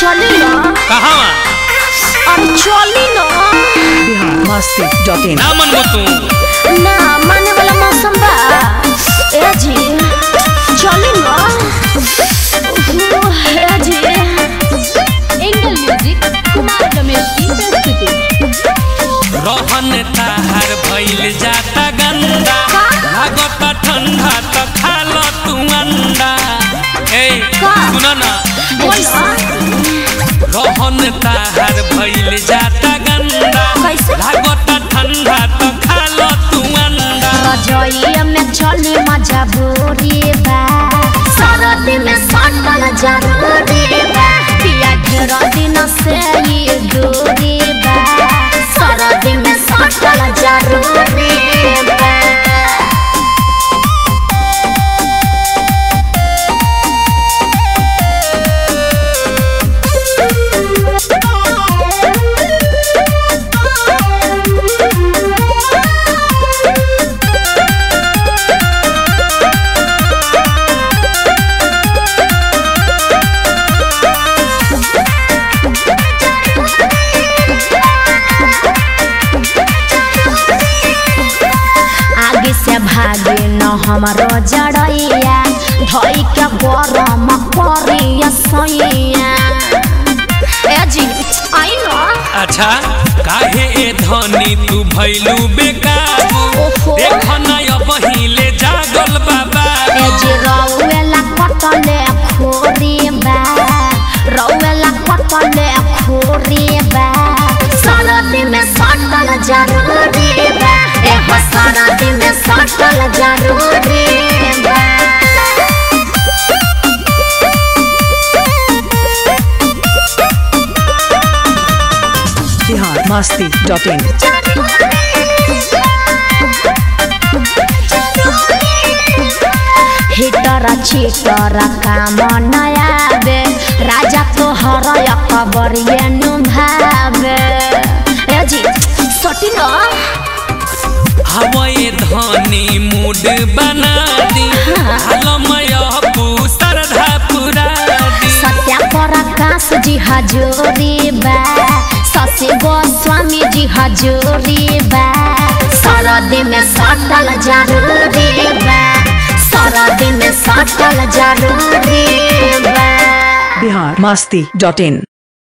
चली ना कहाँ अरे चली ना बिहार मस्ती डॉट इन ना मनबो तू ना माने वाला मौसम बा ए जी चली ना ओह, ए जी एंगल म्यूजिक कुमार रमेश की प्रस्तुति रहन ताहार भइल जाता गंदा लागता ठंडा त खा ल तू अंडा ए का? सुन ना बोला रहन ताहार भइल जाता गंदा कैसे? लागता ठंडा त खा ल तू अंडा रजोइया में चली मजा बोरी बा सरद में सटल जरूरी बा पिया घेर दिन से ये दूरी बा सरद में सटल जरूरी बा आगे से भागे न हमारो जड़ैया धोई के गरम करिया सैया ए जी आई न अच्छा काहे ए धनी तू भइलू बेकाबू ओहो। देख ना अब हिले जागल बाबा ए जी रौवेला कटले खोरी बा रौवेला कटले खोरी बा सरदी में सटल जरूरी बा ए हो सरदी में सटल जरूरी बा बिहार मस्ती डॉट इन हिटर छिटर काम नया बे राजा तो हर खबर ये भावे ए जी सटी न हवाए धनी मूड बना दी हालमय सरधा पुरा दी सत्या प्रकाश जी हजूरी बा शशि गोस्वामी जी हजूरी बा सरदी में सटल जरूरी बा सरदी में सटल जरूरी बा बिहार मस्ती डॉट इन